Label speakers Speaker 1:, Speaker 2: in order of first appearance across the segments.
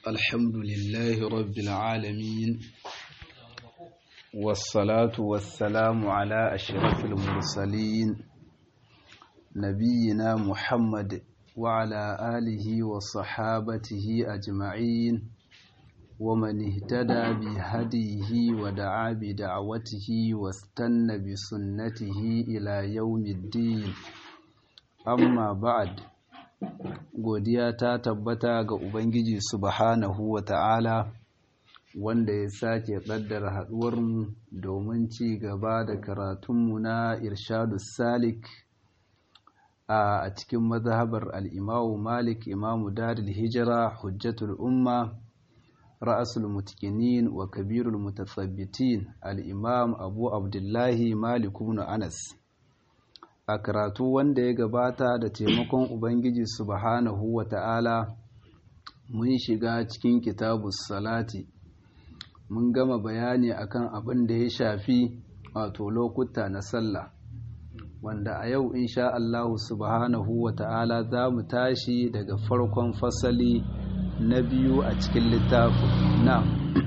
Speaker 1: الحمد لله رب العالمين والصلاة والسلام على أشرف المرسلين نبينا محمد وعلى آله وصحابته أجمعين ومن اهتدى بهديه ودعا بدعوته واستنى بسنته إلى يوم الدين amma ba'ad godiya ta tabbata ga ubangiji subhanahu wa ta'ala wanda ya sake ƙaddara haɗuwarmu domin ci gaba da karatunmu na irshadu salik a cikin mazhabar al'imamu malik imamu daril hijira hujjatul umma ra'asul mutkinin wa kabirul mutasabbitin al'imam abu abdullahi malik ibn anas a karatu wanda ya gabata da taimakon Ubangiji subhanahu wa ta'ala mun shiga cikin kitabus salati mun gama bayani akan abin da ya shafi wato lokuta na sallah wanda a yau insha Allah subhanahu wa ta'ala za mu tashi daga farkon fasali na biyu a cikin littafin na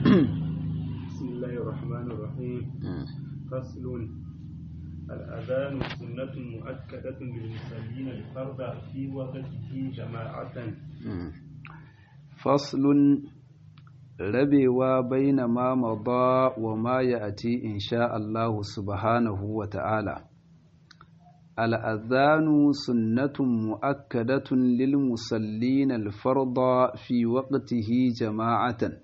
Speaker 2: فصل الأذان سنة مؤكدة للمصلين الفرد في وقته جماعة
Speaker 1: فصل rabewa baina ma mada wa ma ya'ti insha Allah subhanahu wa ta'ala al'adhanu sunnatun mu'akkadatun lil musallin al-farda fi waqtihi jama'atan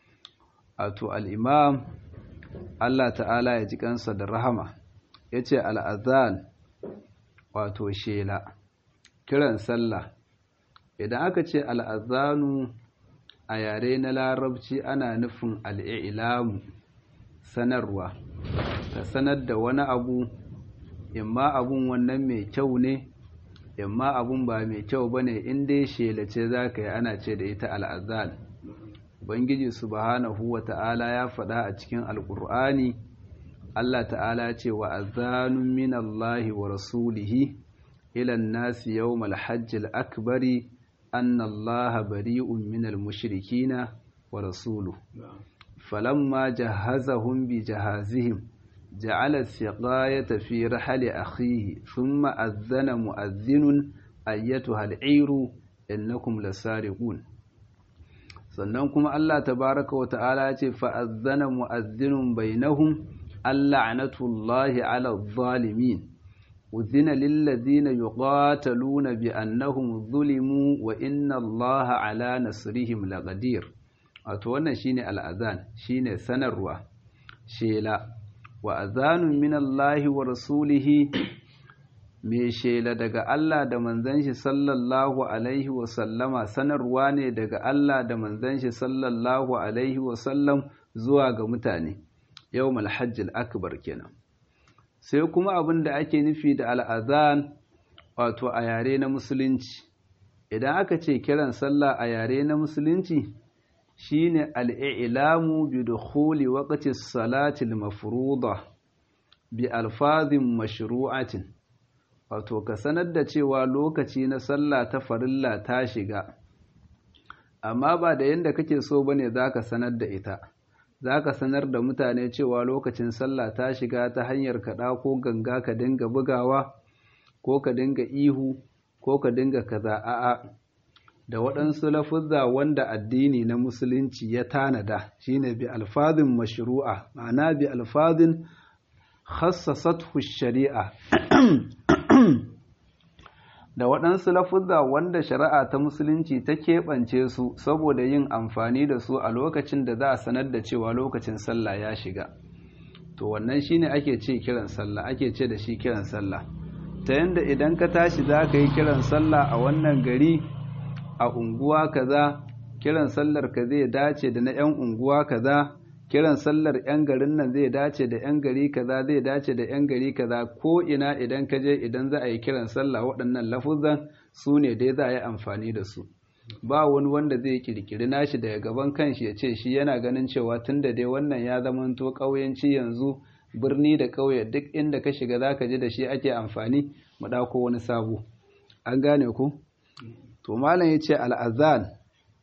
Speaker 1: ato al-imam Allah ta'ala ya ji kansa da rahama ya ce al'azan wato shela kiran sallah idan aka ce al'azanu a yare na larabci ana nufin al'ilamu sanarwa ka sanar da wani abu imma abun wannan mai kyau ne imma abun ba mai kyau ba ne inda shela ce za ka yi ana ce da ita al'azan ubangiji subhanahu wa ta'ala ya faɗa a cikin alƙur'ani Allah ta'ala ce wa azanun min Allah wa rasulihi ila nasi yawmal hajjil akbari anna Allah bari'un min al-mushrikina wa rasuluhu falamma jahazahum bi jahazihim ja'ala as-siqayata fi rahli akhihi thumma adhana mu'adhdhinun ayyatuha al-'iru innakum lasariqun sannan kuma Allah tabaaraka wa ta'ala ce fa adhana mu'adhdhinun bainahum اللعنة على الظالمين أذن للذين يقاتلون بأنهم ظلموا وإن الله على نصرهم لقدير أتوانا شيني الأذان شيني سنروا شيلا وأذان من الله ورسوله mai shela daga Allah da manzon shi sallallahu alaihi wa sallama sanarwa ne daga Allah da manzon shi sallallahu alaihi wa sallam zuwa ga mutane yawmal hajjil akbar kenan sai kuma abin da ake nufi da al'azan wato a yare na musulunci idan aka ce kiran sallah a yare na musulunci shine al'ilamu bi dukhuli waqti salati al-mafruḍa bi alfazin mashru'atin wato ka sanar da cewa lokaci na sallah ta farilla ta shiga amma ba da yanda kake so bane zaka sanar da ita za ka sanar da mutane cewa lokacin sallah ta shiga ta hanyar kaɗa ko ganga ka dinga bugawa ko ka dinga ihu ko ka dinga kaza a'a da waɗansu lafuzza wanda addini na musulunci ya tanada shine bi alfazin mashru'a ma'ana bi alfazin khassasathu shari'a da waɗansu lafuzza wanda shari'a ta musulunci ta keɓance su saboda yin amfani da su a lokacin da za a sanar da cewa lokacin sallah ya shiga to wannan shine ake ce kiran sallah ake ce da shi kiran sallah ta yanda idan ka tashi za ka yi kiran sallah a wannan gari a unguwa kaza kiran sallar ka zai dace da na 'yan unguwa kaza kiran sallar 'yan garin nan zai dace da 'yan gari kaza zai dace da 'yan gari kaza ko ina idan ka je idan za a yi kiran sallah waɗannan lafuzan su ne dai za a yi amfani da su ba wani wanda zai kirkiri nashi daga gaban kanshi ya ce shi yana ganin cewa tun da dai wannan ya zamanto ƙauyenci yanzu birni da ƙauye duk inda ka shiga za ka ji da shi ake amfani mu ɗauko wani sabo an gane ku to malam ya ce al'azan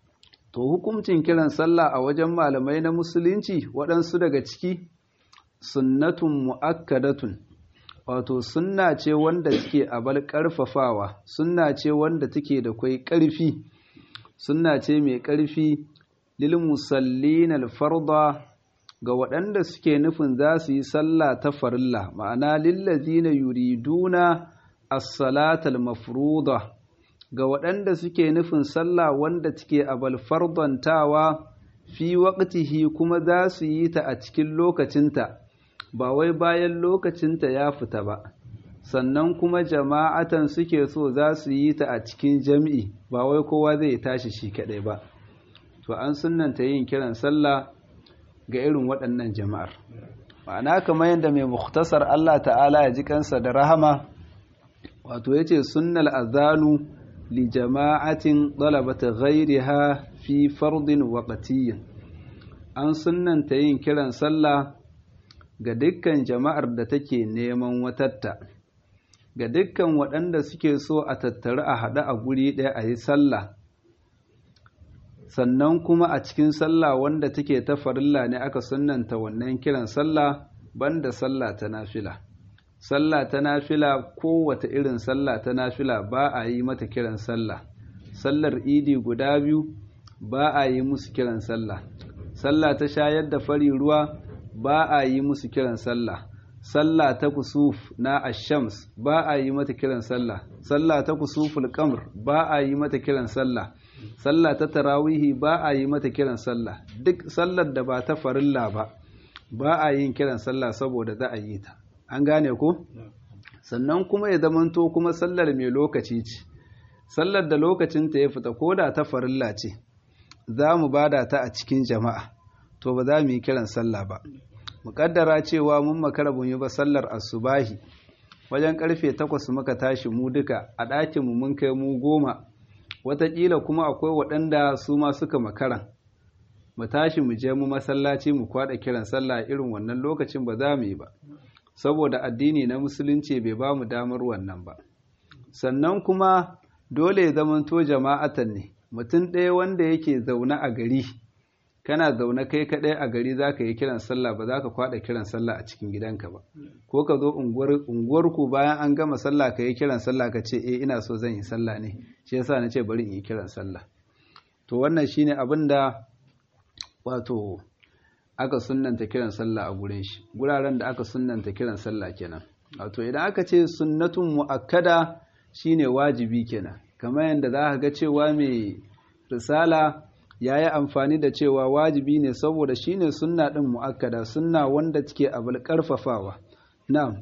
Speaker 1: to hukuncin kiran sallah a wajen malamai na musulunci waɗansu daga ciki sunnatun mu'akkadatun wato sunna ce wanda take abal ƙarfafawa sunna ce wanda take da kwai ƙarfi sunna ce mai ƙarfi lil musallin alfarda ga waɗanda suke nufin za su yi sallah ta farilla ma'ana lillazina yuriduna as-salatal mafruḍa ga waɗanda suke nufin sallah wanda take abal fardantawa fi waqtihi kuma za su yi ta a cikin lokacinta ba wai bayan lokacinta ya fita ba sannan kuma jama'atan suke so za su yi ta a cikin jam'i ba wai kowa zai tashi shi kaɗai ba to an sunanta yin kiran sallah ga irin waɗannan jama'ar ma'ana kamar yadda mai muktasar Allah ta'ala ya ji kansa da rahama wato ya ce sunnal azanu li jama'atin ɗalabata ghairiha fi fardin waƙatiyyin an sunanta yin kiran sallah ga dukkan jama'ar da take neman watatta ga dukkan waɗanda suke so a tattari a haɗu a guri ɗaya a yi sallah sannan kuma a cikin sallah wanda take ta farilla ne aka sunanta wannan kiran sallah banda sallah ta nafila sallah ta nafila kowace irin sallah ta nafila ba a yi mata kiran sallah sallar idi guda biyu ba a yi musu kiran sallah sallah ta shayar da fari ruwa ba a yi musu kiran sallah sallah ta kusuf na ashams ba a yi mata kiran sallah sallah ta kusuful qamr ba a yi mata kiran sallah sallah ta tarawihi ba a yi mata kiran sallah duk sallar da ba ta farilla ba ba a yin kiran sallah saboda za a yi ta an gane ko sannan kuma ya zamanto kuma sallar mai lokaci ce sallar da lokacinta ya fita ko da ta farilla ce za mu bada ta a cikin jama'a to ba za mu yi kiran sallah ba muƙaddara cewa mun makara mun yi ba sallar asubahi wajen karfe takwas muka tashi mu duka a ɗakinmu mun kai mu goma wataƙila kuma akwai waɗanda su ma suka makaran mu tashi mu je mu masallaci mu kwaɗa kiran sallah irin wannan lokacin ba za mu yi ba saboda addini na musulunci bai ba mu damar wannan ba sannan kuma dole ya zamanto jama'atan ne mutum ɗaya wanda yake zaune a gari kana zaune kai kaɗai a gari za ka yi kiran sallah ba za ka kwaɗa kiran sallah a cikin gidanka ba ko ka zo unguwarku bayan an gama sallah ka yi kiran sallah ka ce eh ina so zan yi sallah ne shi yasa na ce bari in yi kiran sallah to wannan shine abin da wato aka sunnanta kiran sallah a gurin shi guraren da aka sunnanta kiran sallah kenan wato idan aka ce sunnatun mu'akkada shine wajibi kenan kamar yadda za ka ga cewa mai risala ya yi amfani da cewa wajibi ne saboda shine sunna ɗin mu'akkada sunna wanda take abul ƙarfafawa na'am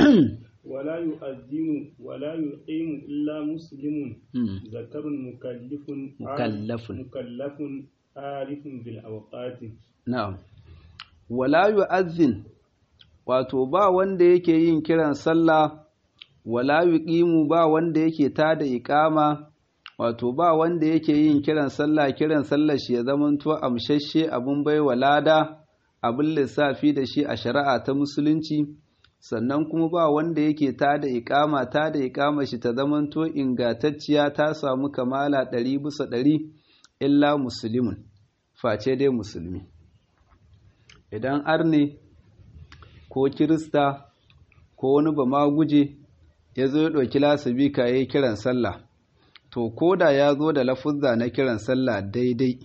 Speaker 2: ولا يؤذن ولا يقيم إلا مسلم ذكر مكلف
Speaker 1: مكلف
Speaker 2: مكلف عارف بالأوقات
Speaker 1: na'am wala yu'azzin wato ba wanda yake yin kiran sallah wala yuqimu ba wanda yake tada iqama wato ba wanda yake yin kiran sallah kiran sallah shi ya zamanto amshashe abun baiwa lada abin lissafi da shi a shari'a ta musulunci sannan kuma ba wanda yake tada iqama tada iqama shi ta zamanto ingantacciya ta samu kamala ɗari bisa ɗari illa muslimun face dai musulmi idan arne ko kirista ko wani ba ma guje ya zo ya ɗauki lasabika ya yi kiran sallah to ko da ya zo da lafuzza na kiran sallah daidai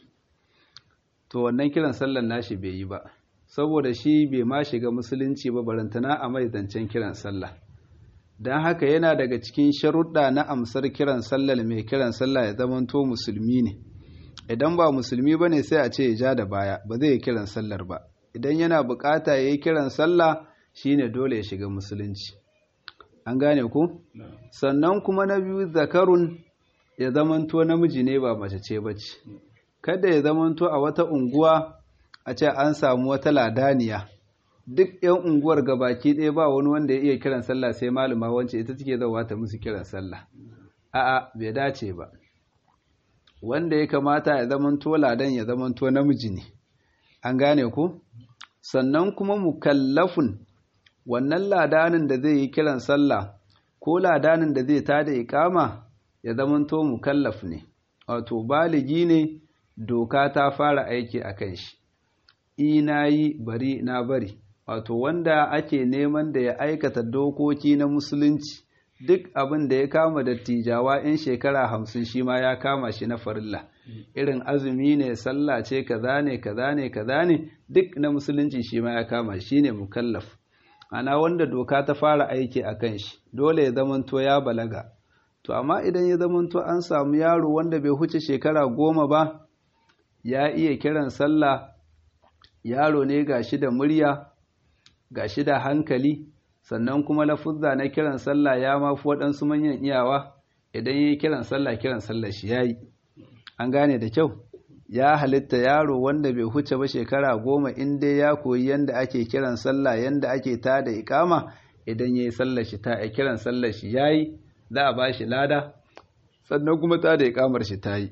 Speaker 1: to wannan kiran sallah nashi bai yi ba saboda shi bai ma shiga musulunci ba barantana a mai zancen kiran sallah don haka yana daga cikin sharuɗa na amsar kiran sallah mai kiran sallah ya zamanto musulmi ne idan ba musulmi ba ne sai a ce ya ja da baya ba zai yi kiran sallar ba idan yana bukata ya yi kiran sallah shine dole ya shiga musulunci an gane ku sannan kuma na biyu zakarun ya zamanto namiji ne ba mace ce ba ce kada ya zamanto a wata unguwa a ce an samu wata ladaniya duk yan unguwar gabaki ɗaya ba wani wanda ya iya kiran sallah sai malama wance ita take zauwa ta musu kiran sallah a'a bai dace ba wanda ya kamata ya zamanto ladan ya zamanto namiji ne an gane ku sannan kuma mukallafun wannan ladanin da zai yi kiran sallah ko ladanin da zai tada ikama ya zamanto mukallaf ne wato baligi ne doka ta fara aiki a kan shi ina yi bari na bari wato wanda ake neman da ya aikata dokoki na musulunci duk abin da ya kama dattijawa 'yan shekara hamsin shi ma ya kama shi na farilla irin azumi ne sallah ce kaza ne kaza ne kaza ne duk na musulunci shi ma ya kama shi ne mukallaf ana wanda doka ta fara aiki a kan shi dole ya zamanto ya balaga to amma idan ya zamanto an samu yaro wanda bai huce shekara goma ba ya iya kiran sallah yaro ne ga shi da murya ga shi da hankali sannan kuma lafuzza na kiran sallah ya mafi waɗansu manyan iyawa idan ya yi kiran sallah kiran sallah shi ya yi an gane da kyau ya halitta yaro wanda bai huce ba shekara goma in dai ya koyi yadda ake kiran sallah yadda ake ta da ikama idan ya yi sallah shi ta kiran sallah shi ya yi za a ba shi lada sannan kuma ta da ikamar shi ta yi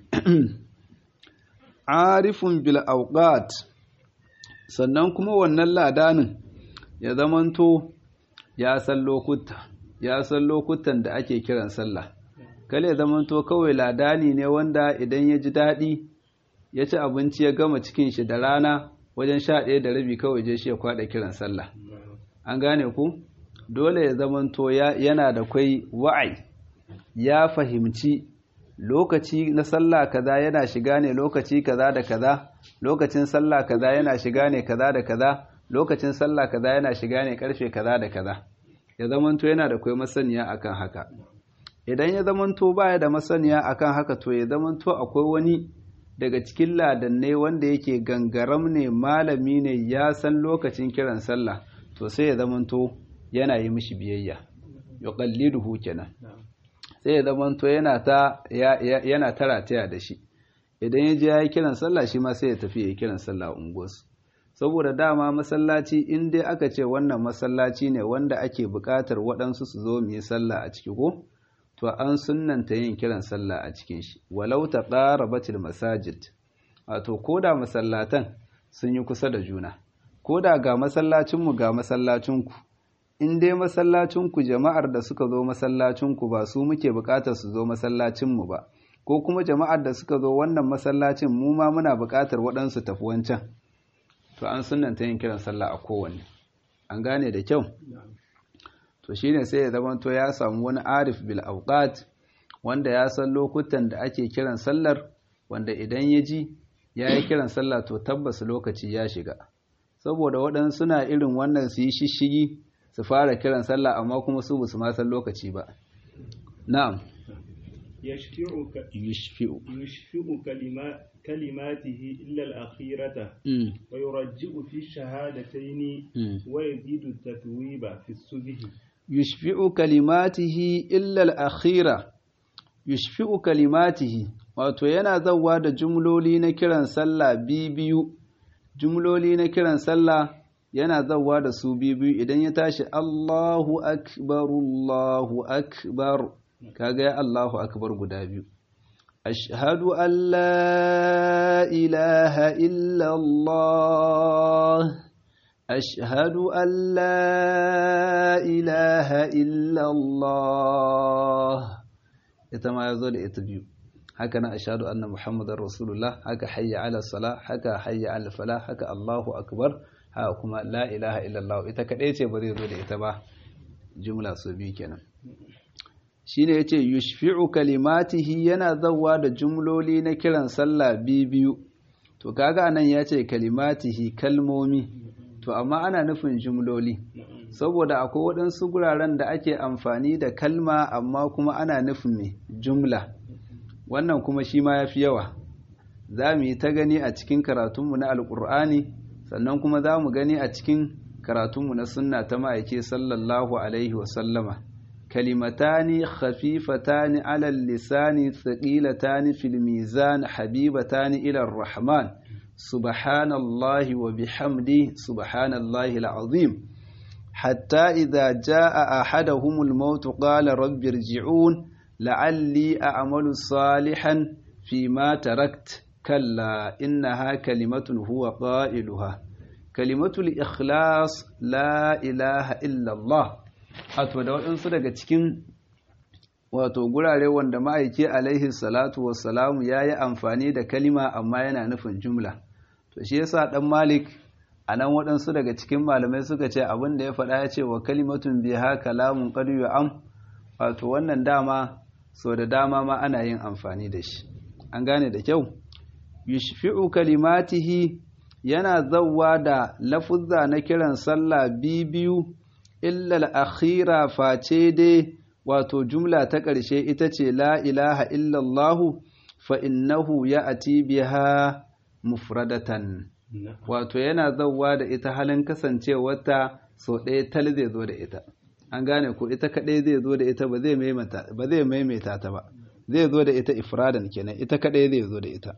Speaker 1: arifun bil auqat sannan kuma wannan ladanin ya zamanto ya san lokuta ya san lokutan da ake kiran sallah kale ya zamanto kawai ladani ne wanda idan ya ji daɗi ya ci abinci ya gama cikin shi da rana wajen sha ɗaya da rabi kawai je shi ya kwaɗa kiran sallah an gane ku dole ya zamanto yana da kwai wa'ai ya fahimci lokaci na sallah kaza yana shiga ne lokaci kaza da kaza lokacin sallah kaza yana shiga ne kaza da kaza lokacin sallah kaza yana shiga ne karfe kaza da kaza ya zamanto yana da kwai masaniya akan haka idan ya zamanto baya da masaniya akan haka to ya zamanto akwai wani daga cikin ladannai wanda yake gangaram ne malami ne ya san lokacin kiran sallah to sai ya zamanto yana yi mishi biyayya yuqalliduhu kenan sai ya zamanto yana ta yana tarataya da shi idan ya je ya yi kiran sallah shi ma sai ya tafi ya yi kiran sallah unguwarsu saboda dama masallaci in dai aka ce wannan masallaci ne wanda ake buƙatar waɗansu su zo mu yi sallah a ciki ko to an sunnanta yin kiran sallah a cikin shi walau ta batil masajid wato ko da masallatan sun yi kusa da juna ko da ga masallacinmu ga masallacinku in dai masallacinku jama'ar da suka zo masallacinku ba su muke buƙatar su zo masallacinmu ba ko kuma jama'ar da suka zo wannan masallacin mu ma muna buƙatar waɗansu tafi wancan to an sunanta yin kiran sallah a kowanne an gane da kyau to shine sai ya zama to ya samu wani arif bil awqat wanda ya san lokutan da ake kiran sallar wanda idan ya ji ya yi kiran sallah to tabbas lokaci ya shiga saboda waɗansu suna irin wannan su yi shishigi su fara kiran sallah amma kuma su basu ma san lokaci ba na'am
Speaker 2: يشفئ يشفئ كلمات كلماته إلا الأخيرة ويرجئ في الشهادتين ويزيد التثويب في السبه
Speaker 1: يشفئ كلماته إلا الأخيرة يشفئ كلماته wato yana zauwa da jumloli na kiran sallah biyu jumloli na kiran sallah yana zauwa da su biyu idan ya tashi Allahu akbar Allahu akbar kaga ya Allahu akbar guda biyu ashhadu an la ilaha illa Allah ashhadu an la ilaha illa Allah ita ma yazo da ita biyu haka na ashhadu anna muhammadar rasulullah haka hayya ala salah haka hayya ala falah haka Allahu akbar haka kuma la ilaha illa Allah ita kadai ce ba zai zo da ita ba jumla su biyu kenan shine yace yushfi'u kalimatihi yana zawwa da jumloli na kiran sallah biyu to kaga anan yace kalimatihi kalmomi to amma ana nufin jumloli saboda akwai waɗansu guraren da ake amfani da kalma amma kuma ana nufin me jumla wannan kuma shi ma yafi yawa za mu yi ta gani a cikin karatunmu na alƙur'ani sannan kuma za mu gani a cikin karatunmu na sunna ta ma'aike sallallahu alaihi wasallama كلمتان خفيفتان على اللسان ثقيلتان في الميزان حبيبتان إلى الرحمن سبحان الله وبحمده سبحان الله العظيم حتى إذا جاء أحدهم الموت قال رب ارجعون لعلي أعمل صالحا فيما تركت كلا إنها كلمة هو قائلها كلمة الإخلاص لا إله إلا الله wato da waɗansu daga cikin wato gurare wanda ma'aiki alaihi salatu wassalamu ya yi amfani da kalima amma yana nufin jumla to shi yasa dan malik a nan waɗansu daga cikin malamai suka ce abin da ya faɗa ya ce wa kalimatun biha kalamun qad am wato wannan dama so da dama ma ana yin amfani da shi an gane da kyau yushfi'u kalimatihi yana zawwa da lafuzza na kiran sallah biyu illa al-akhira face dai wato jumla ta ƙarshe ita ce la ilaha illallahu fa innahu ya'ti biha mufradatan wato yana zawwa da ita halin kasancewarta sau ɗaya tal zai zo da ita an gane ko ita kaɗai zai zo da ita ba zai maimaita ta ba zai zo da ita ifradan kenan ita kaɗai zai zo da ita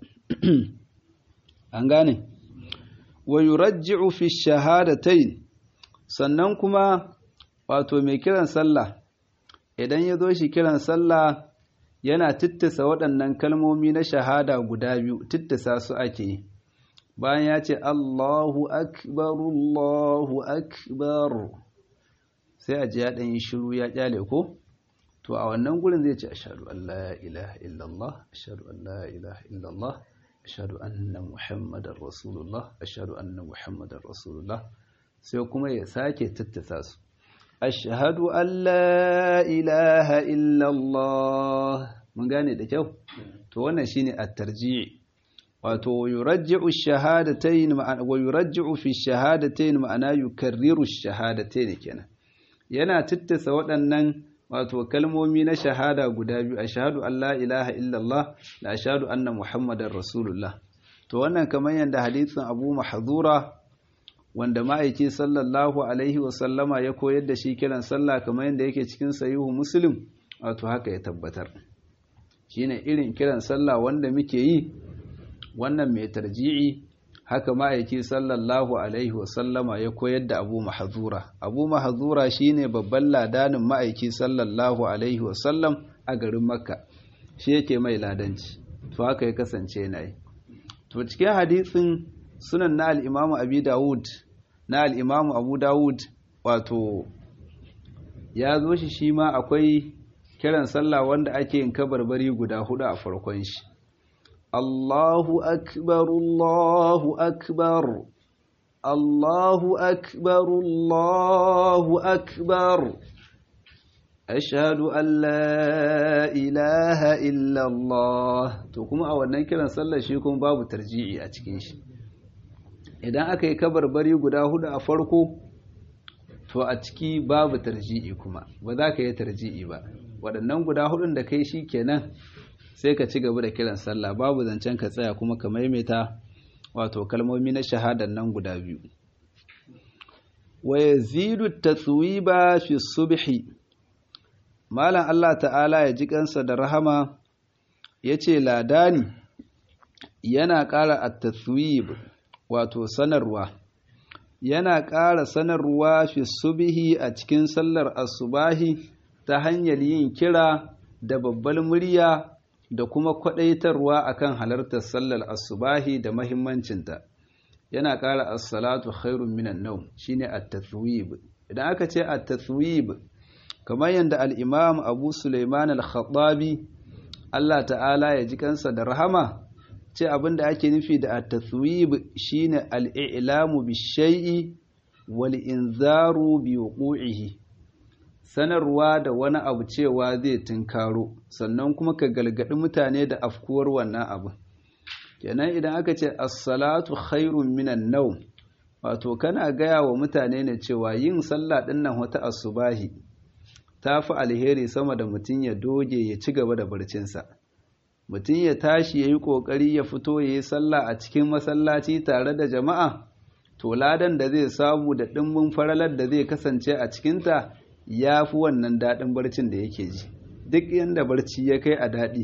Speaker 1: an gane wa yurajji'u fi shahadatayn sannan kuma wato mai kiran sallah idan ya zo shi kiran sallah yana tittisa waɗannan kalmomi na shahada guda biyu tittisa su ake yi bayan ya ce Allahu akbar Allahu akbar sai a ji ya ɗan yi shiru ya ƙyale ko to a wannan gurin zai ce ashhadu an la ilaha illallah ashhadu an la ilaha illallah ashhadu anna muhammadar rasulullah ashhadu anna muhammadar rasulullah sai kuma ya sake tattasa su ashhadu an la ilaha illallah mun gane da kyau to wannan shine at-tarji' wato yurajji'u shahadatayn ma'ana wa yurajji'u fi shahadatayn ma'ana yukarriru shahadatayn kenan yana tittasa waɗannan wato kalmomi na shahada guda biyu ashhadu an la ilaha illallah da ashhadu anna muhammadar rasulullah to wannan kamar yadda hadisin abu mahzura wanda ma'aiki sallallahu alaihi wa sallama ya koyar da shi kiran sallah kamar yadda yake cikin sahihu muslim wato haka ya tabbatar shine irin kiran sallah wanda muke yi wannan mai tarji'i haka ma'aiki sallallahu alaihi wasallama ya koyar da abu mahazura abu mahazura shine babban ladanin ma'aiki sallallahu alaihi wasallam a garin makka shi yake mai ladanci to haka ya kasance na yi to cikin hadisin sunan na al'imamu abu dawud na al'imamu abu dawud wato ya zo shi shi ma akwai kiran sallah wanda ake yin kabarbari guda hudu a farkon shi Allahu akbar Allahu akbar Allahu akbar Allahu akbar ashhadu an la ilaha illa Allah to kuma a wannan kiran sallar shi kuma babu tarji'i a cikin shi idan aka yi kabarbari guda hudu a farko to a ciki babu tarji'i kuma ba za ka yi tarji'i ba waɗannan guda hudun da kai shi kenan sai ka ci gaba da kiran sallah babu zancen ka tsaya kuma ka maimaita wato kalmomi na shahadan nan guda biyu wa yazidu taswiba fi subhi malam Allah ta'ala ya ji kansa da rahama yace ladani yana ƙara at-taswib wato sanarwa yana ƙara sanarwa fi subhi a cikin sallar asubahi ta hanyar yin kira da babbal murya da kuma kwadaitarwa akan halartar sallar asubahi da mahimmancinta yana ƙara as-salatu khairun minan nawm shine at-tathwib idan aka ce at-tathwib kamar yadda al-imam Abu Sulaiman al-Khattabi Allah ta'ala ya ji kansa da rahama ce abinda ake nufi da at-tathwib shine al-i'lamu bi-shay'i wal inzaru bi wuqu'ihi sanarwa da wani abu cewa zai tunkaro sannan kuma ka galgadi mutane da afkuwar wannan abu kenan idan aka ce as-salatu khairun minan nawm wato kana gaya wa mutane ne cewa yin sallah din nan wata asubahi ta fi alheri sama da mutum ya doge ya ci gaba da barcinsa mutum ya tashi ya yi ƙoƙari ya fito ya yi sallah a cikin masallaci tare da jama'a to ladan da zai samu da ɗimbin faralar da zai kasance a cikinta ya fi wannan daɗin barcin da yake ji duk yadda barci ya kai a daɗi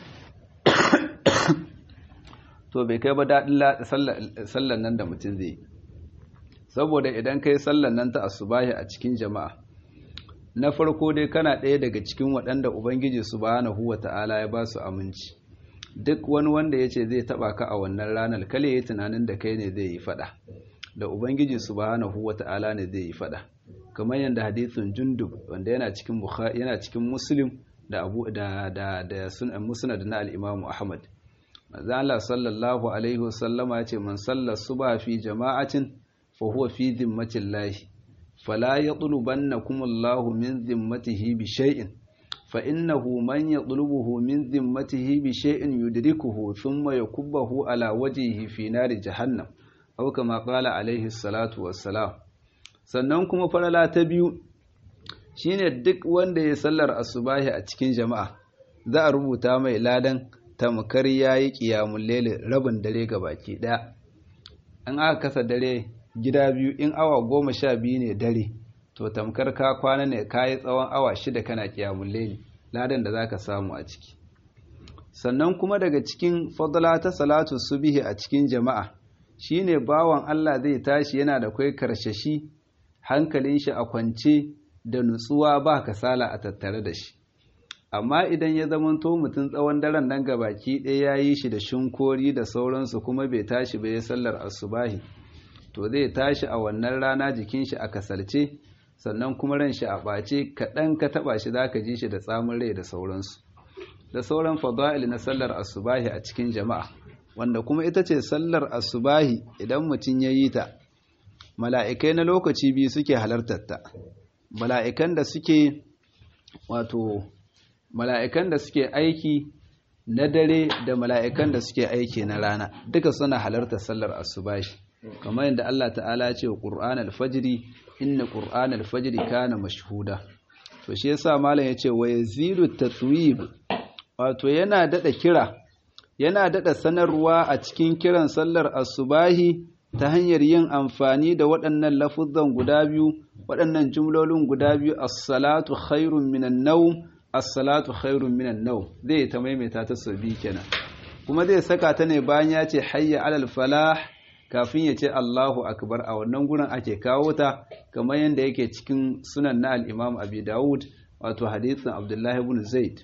Speaker 1: to bai kai ba daɗin sallan nan da mutum zai saboda idan kai sallan nan ta asubahi a cikin jama'a na farko dai kana ɗaya daga cikin waɗanda ubangiji subhanahu wa ta'ala ya ba su aminci duk wani wanda ya ce zai taɓa ka a wannan ranar kale ya tunanin da kai ne zai yi faɗa da ubangiji subhanahu wa ta'ala ne zai yi faɗa kamar yadda hadithin jundub wanda yana cikin yana cikin muslim da abu da da da sunan musnad na al-imam ahmad manzo Allah sallallahu alaihi wasallama ya ce man salla subha fi jama'atin fa huwa fi dhimmatillahi fala yatlubannakum Allahu min dhimmatihi bi shay'in fa innahu man yatlubuhu min dhimmatihi bi shay'in yudrikuhu thumma yakubbahu ala wajhihi fi nari jahannam aw kama qala alaihi salatu wassalam sannan kuma farala ta biyu shine duk wanda ya sallar asubahi a cikin jama'a za a rubuta mai ladan tamkar yayi qiyamul layl rabin dare baki daya an aka kasa dare gida biyu in awa goma sha biyu ne dare to tamkar ka kwana ne ka yi tsawon awa shida kana qiyamul layl ladan da zaka samu a ciki sannan kuma daga cikin fadla ta salatu subhi a cikin jama'a shine bawan Allah zai tashi yana da kai karshashi hankalin shi a kwance da nutsuwa ba kasala a tattare da shi amma idan ya zamanto mutum tsawon daren nan baki ɗaya ya yi shi da shinkori da sauransu kuma bai tashi bai sallar asubahi to zai tashi a wannan rana jikin shi a kasalce sannan kuma ran shi a ɓace kaɗan ka taɓa shi za ka ji shi da tsamin rai da sauransu da sauran fada'il na sallar asubahi a cikin jama'a wanda kuma ita ce sallar asubahi idan mutum ya yi ta mala'ikai na lokaci biyu suke halartar ta mala'ikan da suke wato mala'ikan da suke aiki na dare da mala'ikan da suke aiki na rana duka suna halartar sallar asubahi kamar yadda Allah ta'ala ce wa ƙur'an alfajiri inna ƙur'an alfajiri kana mashhuda to shi yasa malam yace wa yazidu tatwib wato yana dada kira yana dada sanarwa a cikin kiran sallar asubahi ta hanyar yin amfani da waɗannan lafuzan guda biyu waɗannan jumlolin guda biyu as-salatu khairun minan nawm as-salatu khairun minan nawm zai ta maimaita ta sau biyu kenan kuma zai saka ta ne bayan ya ce hayya alal falah kafin ya ce Allahu akbar a wannan gurin ake kawo ta kamar yadda yake cikin sunan na al-Imam Abi Dawud wato hadisin Abdullah ibn Zaid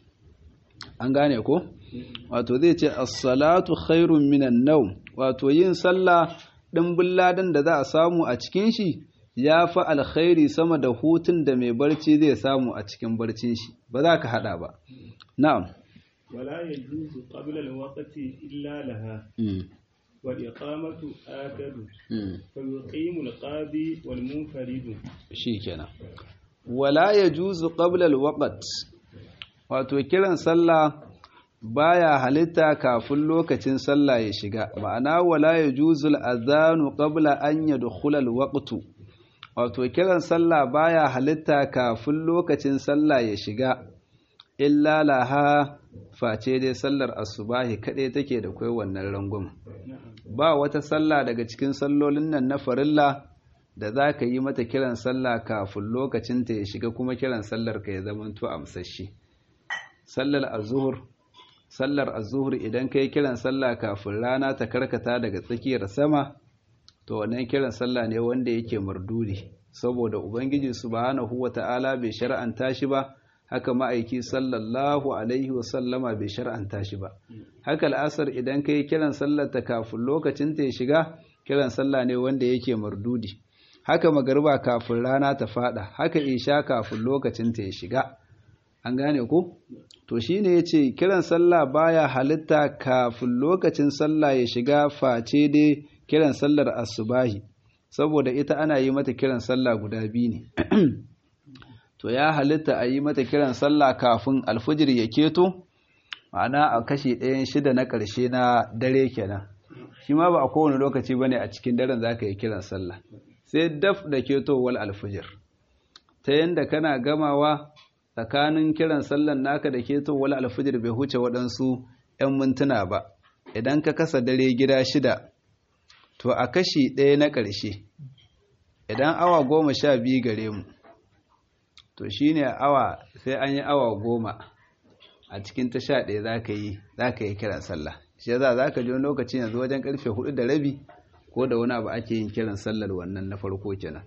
Speaker 1: an gane ko wato zai ce as-salatu khairun minan nawm wato yin sallah dimbin ladan da za a samu a cikin shi ya fi alkhairi sama da hutun da mai barci zai samu a cikin barcin shi ba za ka hada ba na'am
Speaker 2: ولا يجوز قبل الوقت إلا لها والإقامة آكد فيقيم القاضي والمنفرد
Speaker 1: شيكنا ولا يجوز قبل الوقت wato kiran sallah baya halitta kafin lokacin sallah ya shiga ma'ana wala yajuzul adhanu qabla an yadkhula alwaqtu wato kiran sallah baya halitta kafin lokacin sallah ya shiga illa laha face dai sallar asubahi kaɗai take da kai wannan rangon ba wata sallah daga cikin sallolin nan na farilla da za ka yi mata kiran sallah kafin lokacinta ya shiga kuma kiran sallar ka ya zamanto amsashi sallar azuhur sallar azuhur idan ka yi kiran sallah kafin rana ta karkata daga tsakiyar sama to wannan kiran sallah ne wanda yake mardudi saboda ubangiji subhanahu wata'ala bai shar'anta shi ba haka ma'aiki sallallahu alaihi wasallama bai shar'anta shi ba haka al'asar idan ka yi kiran sallar ta kafin lokacin ta ya shiga kiran sallah ne wanda yake mardudi haka magarba kafin rana ta fada haka isha kafin lokacin ta ya shiga an gane ko to shine yace kiran sallah baya halitta kafin lokacin sallah ya shiga face dai kiran sallar asubahi saboda ita ana yi mata kiran sallah guda biyu ne to ya halitta a yi mata kiran sallah kafin alfijir ya keto ma'ana a kashi ɗayan shida na ƙarshe na dare kenan shi ma ba a kowane lokaci bane a cikin daren za ka yi kiran sallah sai daf da ketowar alfijir ta yadda kana gamawa tsakanin kiran sallan naka da ketowar alfijir bai huce waɗansu 'yan mintuna ba idan ka kasa dare gida shida to a kashi ɗaya na ƙarshe idan awa goma sha biyu gare mu to shi ne awa sai an yi awa goma a cikin ta sha ɗaya za ka yi za ka yi kiran sallah shi za za ka ji wani lokaci yanzu wajen karfe hudu da rabi ko da wani abu ake yin kiran sallar wannan na farko kenan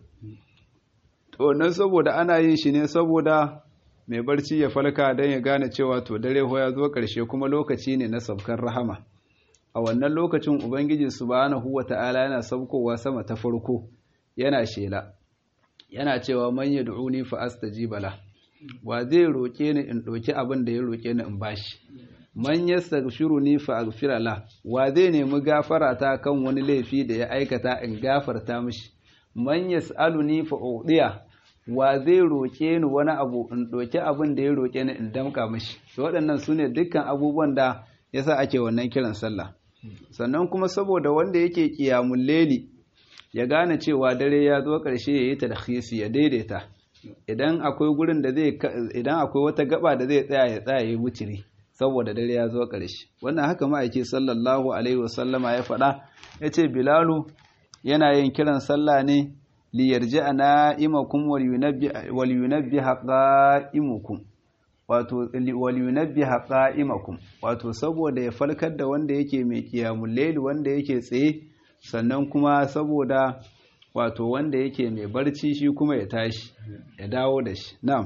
Speaker 1: to nan saboda ana yin shi ne saboda mai barci ya falka don ya gane cewa to dare ho ya zo ƙarshe kuma lokaci ne na sabkar rahama a wannan lokacin ubangiji subhanahu wata'ala yana saukowa sama ta farko yana shela yana cewa man yad'uni fa astajiba la wa zai roƙe ni in ɗauki abin da ya roƙe ni in bashi man yastaghfiruni fa aghfira la wa zai nemi gafara ta kan wani laifi da ya aikata in gafarta mishi man yas'aluni fa udiya wa zai roƙe ni wani abu in ɗauki abin da ya roƙe ni in damƙa mishi to waɗannan su ne dukkan abubuwan da yasa ake wannan kiran sallah sannan kuma saboda wanda yake ƙiyamun leli ya gane cewa dare ya zo ƙarshe ya yi talhisi ya daidaita idan akwai gurin da zai idan akwai wata gaba da zai tsaya ya tsaya ya wutiri saboda dare ya zo ƙarshe wannan haka ma'aiki sallallahu alaihi wasallama ya faɗa ya ce bilalu yana yin kiran sallah ne liyarji a na'imakum wal yunabbi haƙa'imukum wato wal yunabbi haƙa'imakum wato saboda ya falkar da wanda yake mai ƙiyamun laili wanda yake tsaye sannan kuma saboda wato wanda yake mai barci shi kuma ya tashi ya dawo da shi na'am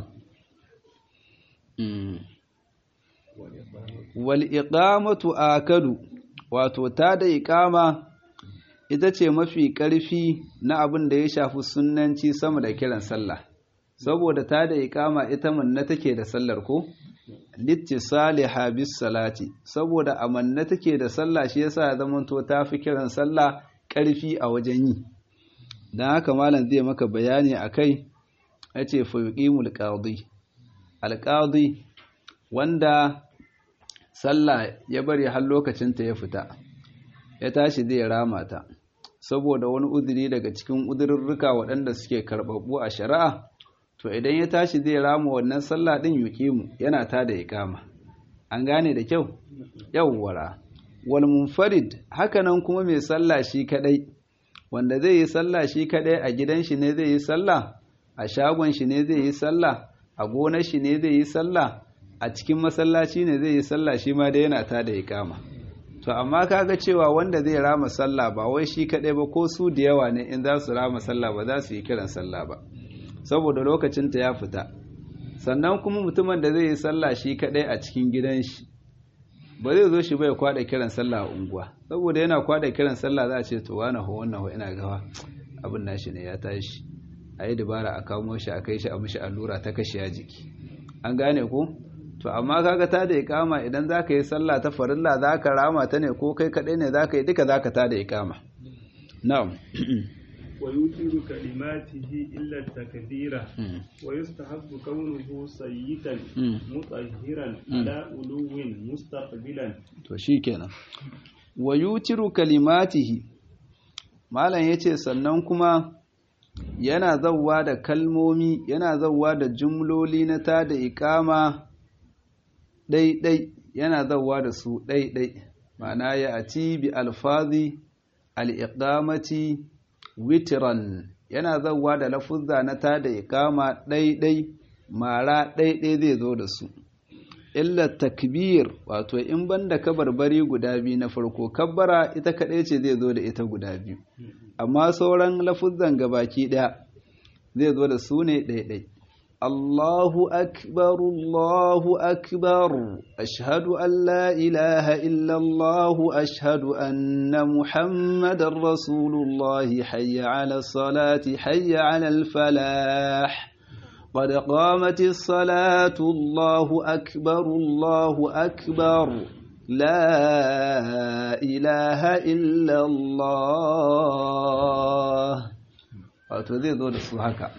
Speaker 1: wal iqamatu akadu wato ta da iqama ita ce mafi ƙarfi na abin da ya shafi sunnanci sama da kiran sallah saboda ta da iqama ita manna take da sallar ko littisaliha bis salati saboda amanna take da sallah shi yasa ya zamanto ta fi kiran sallah ƙarfi a wajen yi dan haka malam zai maka bayani akai yace fa yuqimul qadi alqadi wanda sallah ya bari har lokacin ta ya fita ya tashi zai rama ta saboda wani uzuri daga cikin uzurrurruka waɗanda suke karɓaɓɓu a shari'a to idan ya tashi zai rama wannan sallah din yuqimu yana ta da iqama an gane da kyau yawwara wal munfarid hakanan kuma mai sallah shi kadai wanda zai yi sallah shi kadai a gidan shi ne zai yi sallah a shagon shi ne zai yi sallah a gonar shi ne zai yi sallah a cikin masallaci ne zai yi sallah shi ma da yana ta da iqama to amma kaga cewa wanda zai rama sallah ba wai shi kadai ba ko su da yawa ne in za su rama sallah ba za su yi kiran sallah ba saboda lokacinta ya fita sannan kuma mutumin da zai yi sallah shi kadai a cikin gidan shi ba zai zo shi bai kwada kiran sallah a unguwa saboda yana kwada kiran sallah za a ce to wani ho wannan ho ina gawa abin nashi ne ya tashi a yi dabara a kamo shi a kai shi a mishi allura ta kashe ya jiki an gane ko to amma kaga ta da ikama idan za ka yi sallah ta farilla za ka rama ta ne ko kai kadai ne za ka yi duka za ka ta da ikama na'am
Speaker 2: ويوتر كلماته إلا التكبير ويستحب كونه صيتا مطهرا على ألو مستقبلا
Speaker 1: to shikenan wayutiru kalimatihi malam yace sannan kuma yana zawwa da kalmomi yana zawwa da jumloli na ta da iqama ɗaiɗai yana zawwa da su ɗaiɗai ma'ana ya ati bi alfazi al-iqamati witiran yana zauwa da lafuzza na ta da ikama ɗaiɗai mara ɗaiɗai zai zo da su illa takbir wato in banda kabarbari guda biyu na farko kabbara ita kaɗai ce zai zo da ita guda biyu amma sauran lafuzzan gabaki ɗaya zai zo da su ne ɗaiɗai Allahu akbar Allahu akbar ashhadu an la ilaha illa Allah ashhadu anna Muhammadar Rasulullah hayya 'ala salati hayya 'ala al-falah قد قامت الصلاة الله أكبر الله أكبر لا إله إلا الله wato zai zo da su haka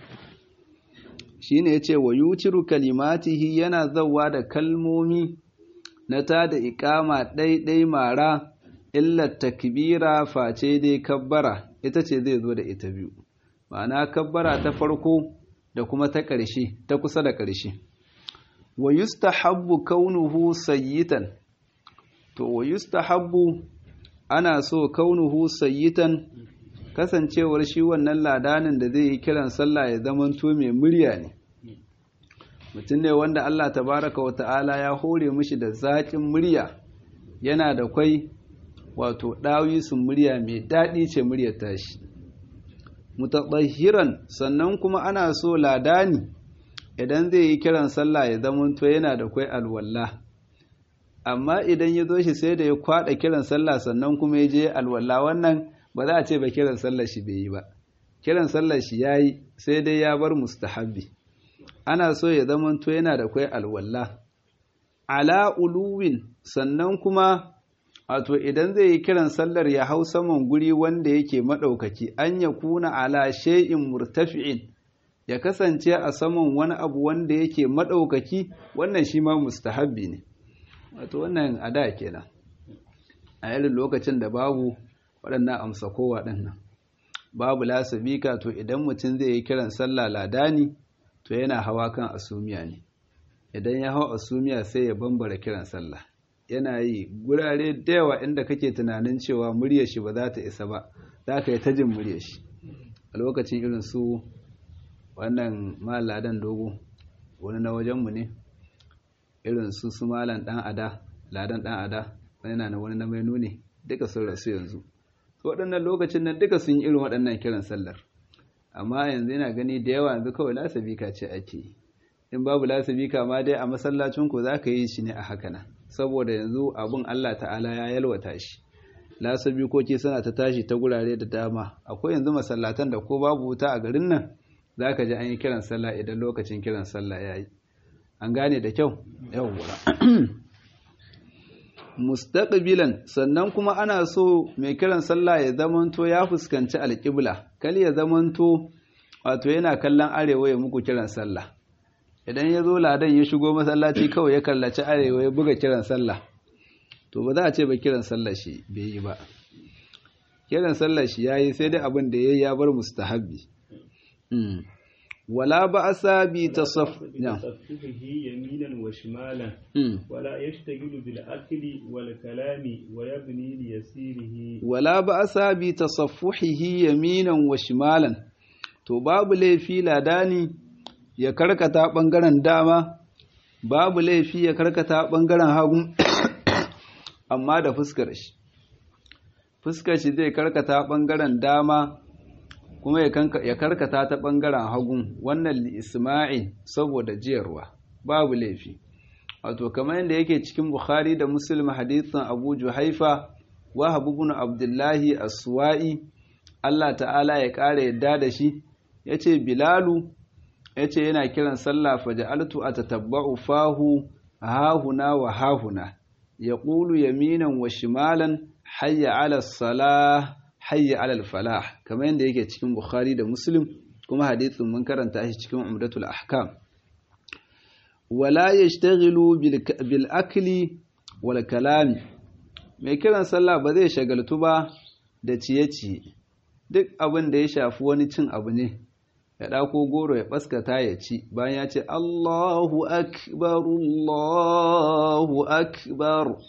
Speaker 1: shine yace wa yuciru kalimatihi yana zawa da kalmomi na ta da iqama ɗaiɗai mara illa takbira face dai kabbara ita ce zai zo da ita biyu ma'ana kabbara ta farko da kuma ta ƙarshe ta kusa da ƙarshe wa yustahabbu kaunuhu sayyitan to wa yustahabbu ana so kaunuhu sayyitan kasancewar shi wannan ladanin da zai yi kiran sallah ya zamanto mai murya ne mutum ne wanda Allah tabaraka wa ta'ala ya hore mishi da zaƙin murya yana da kwai wato ɗawisun murya mai daɗi ce muryar tashi mutaɗahiran sannan kuma ana so ladani idan zai yi kiran sallah ya zamanto yana da kwai alwalla amma idan ya zo shi sai da ya kwaɗa kiran sallah sannan kuma ya je alwalla wannan ba za a ce ba kiran sallar shi bai yi ba kiran sallar shi ya yi sai dai ya bar mustahabbi ana so ya zamanto yana da kwai alwalla ala uluwin sannan kuma wato idan zai yi kiran sallar ya hau saman guri wanda yake maɗaukaki an ya kuna ala shay'in murtafi'in ya kasance a saman wani abu wanda yake maɗaukaki wannan shi ma mustahabbi ne wato wannan a da kenan a irin lokacin da babu waɗannan amsa kowa ɗannan babu lasabika to idan mutum zai yi kiran sallah ladani to yana hawa kan asumiya ne idan ya hau asumiya sai ya bambara kiran sallah yana yi gurare da yawa inda kake tunanin cewa muryar shi ba za ta isa ba za ka yi ta jin muryar shi a lokacin irin su wannan maladan dogo wani na wajenmu ne irin su su malan dan ada ladan dan ada wani na na wani na mai nune duka sun rasu yanzu waɗannan lokacin nan duka sun yi irin waɗannan kiran sallar amma yanzu yana gani da yawa yanzu kawai lasabika ce ake yi in babu lasabika ma dai a masallacin ku za ka yi shi ne a haka nan saboda yanzu abun Allah ta'ala ya yalwata shi lasabikoki suna ta tashi ta gurare da dama akwai yanzu masallatan da ko babu wuta a garin nan za ka ji an yi kiran sallah idan lokacin kiran sallah ya yi an gane da kyau yawwa mustaqbilan sannan kuma ana so mai kiran sallah ya zamanto ya fuskanci alƙibla kal ya zamanto wato yana kallon arewa ya muku kiran sallah idan ya zo ladan ya shigo masallaci kawai ya kallaci arewa ya buga kiran sallah to ba za a ce ba kiran sallah shi bai yi ba kiran sallah shi yayi sai dai abin da yayi ya bar mustahabbi ولا بأس
Speaker 2: بتصفحه يمينا وشمالا ولا يشتغل بالأكل والكلام ويبني ليسيره
Speaker 1: ولا بأس بتصفحه يمينا وشمالا to babu laifi ladani ya karkata bangaren dama babu laifi ya karkata bangaren hagu amma da fuskar shi fuskar shi zai karkata bangaren dama kuma ya karkata ta ɓangaren hagun wannan isma'il saboda jiyarwa babu laifi wato kamar yadda yake cikin bukhari da muslim hadithin abu juhaifa wa habibun abdullahi aswa'i allah ta'ala ya ƙara yadda da shi ya ce bilalu ya ce yana kiran sallah faja'altu a tatabba'u fahu hahuna wa hahuna ya ƙulu yaminan wa shimalan hayya ala salah hayya alal falah kamar yadda yake cikin Bukhari da Muslim kuma hadithin mun karanta shi cikin Umdatul Ahkam wala yashtaghilu bil akli wal kalami mai kiran sallah ba zai shagaltu ba da ciye-ciye duk abin da ya shafi wani cin abu ne ya ɗako goro ya ɓaskata ya ci bayan ya ce Allahu akbar Allahu akbar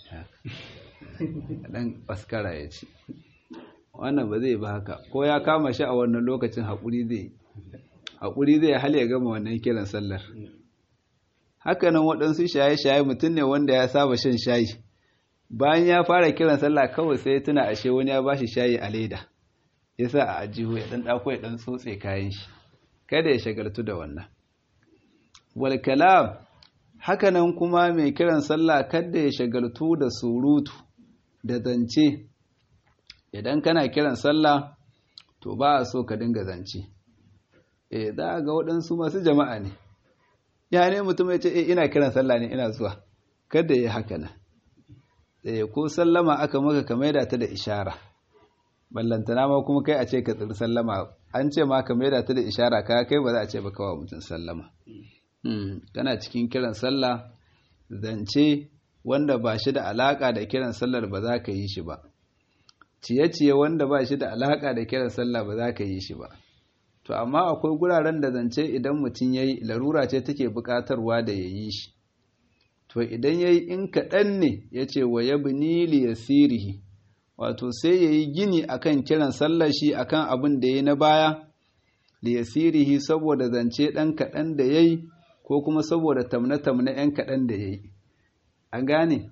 Speaker 1: ɗan ɓaskara ya ci wannan ba zai ba haka ko ya kama shi a wannan lokacin haƙuri zai haƙuri zai hal ya gama wannan kiran sallar hakanan waɗansu shaye-shaye mutum ne wanda ya saba shan shayi bayan ya fara kiran sallah kawai sai ya tuna ashe wani ya bashi shayi a leda ya sa a ajihu ya ɗan ɗako ya ɗan tsotse kayan shi kada ya shagaltu da wannan wal kalam hakanan kuma mai kiran sallah kada ya shagaltu da surutu da zance idan kana kiran sallah to ba a so ka dinga zance eh za a ga waɗansu masu jama'a ne ya ne mutum ya ce eh ina kiran sallah ne ina zuwa kada ya haka nan eh ko sallama aka maka ka maida ta da ishara ballantana ma kuma kai a ce ka tsiri sallama an ce ma ka maida ta da ishara ka kai ba za a ce ba kawa mutum sallama kana cikin kiran sallah zance wanda ba shi da alaka da kiran sallar ba za ka yi shi ba ciye-ciye wanda ba shi da alaƙa da kiran sallah ba za ka yi shi ba to amma akwai guraren da zance idan mutum ya yi larura ce take buƙatarwa da ya yi shi to idan ya yi in kaɗan ne ya ce wa ya bini liyasirihi wato sai ya yi gini akan kiran sallar shi akan abin da ya yi na baya liyasirihi saboda zance ɗan kaɗan da ya yi ko kuma saboda tamne-tamne ‘yan kaɗan da ya yi an gane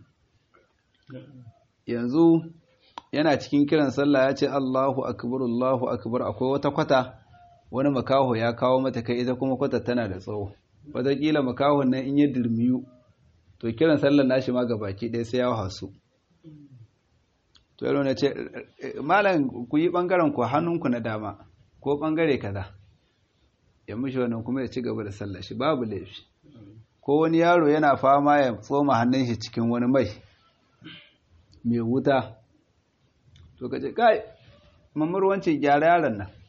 Speaker 1: yanzu yana cikin kiran sallah ya ce Allahu akbar Allahu akbar akwai wata kwata wani makaho ya kawo mata kai ita kuma kwata tana da tsawo wataƙila makahon nan in ya dirmiyu to kiran sallar nashi ma baki ɗaya sai ya hasu to yaro na ce malam ku yi ɓangaren ku hannunku na dama ko ɓangare kaza ya mishi wannan kuma ya ci gaba da sallar shi babu laifi ko wani yaro yana fama ya tsoma hannun shi cikin wani mai mai wuta to ka ce kai mamar wancan gyara yaron nan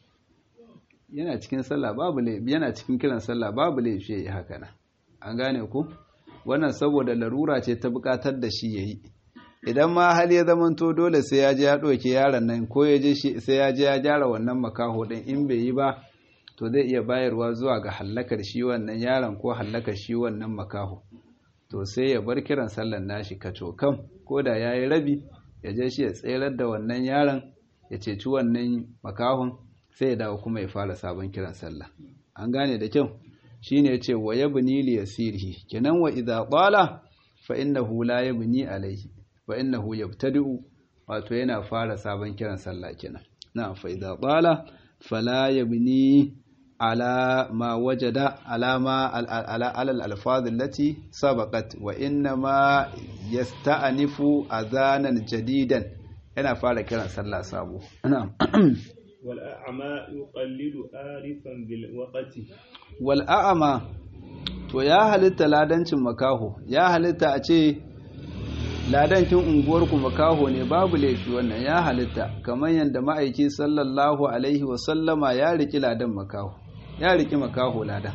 Speaker 1: yana cikin sallah babu laifi yana cikin kiran sallah babu laifi yayi haka nan an gane ku wannan saboda larura ce ta bukatar da shi yayi idan ma hali ya zamanto dole sai ya je ya ɗauke yaron nan ko ya je sai ya je ya gyara wannan makaho ɗin in bai yi ba to zai iya bayarwa zuwa ga hallakar shi wannan yaron ko hallakar shi wannan makaho to sai ya bar kiran sallan nashi kacokan ko da ya yi rabi ya je shi ya tserar da wannan yaron ya ceci wannan makahon sai ya dawo kuma ya fara sabon kiran sallah an gane da kyau shine yace wa yabni li yasirihi kenan wa idza qala fa innahu la yabni alayhi wa innahu yabtadi'u wato yana fara sabon kiran sallah kenan na fa idza qala fala yabni ala ma wajada ala ma ala al alfaz allati sabaqat wa inna ma yasta'nifu adhanan jadidan yana fara kiran sallah sabo na'am
Speaker 2: wal a'ma yuqallidu arifan bil waqti
Speaker 1: wal a'ma to ya halitta ladancin makaho ya halitta a ce ladancin unguwarku makaho ne babu laifi wannan ya halitta kamar yadda ma'aiki sallallahu alaihi wasallama ya riki ladan makaho ya riki makaho ladan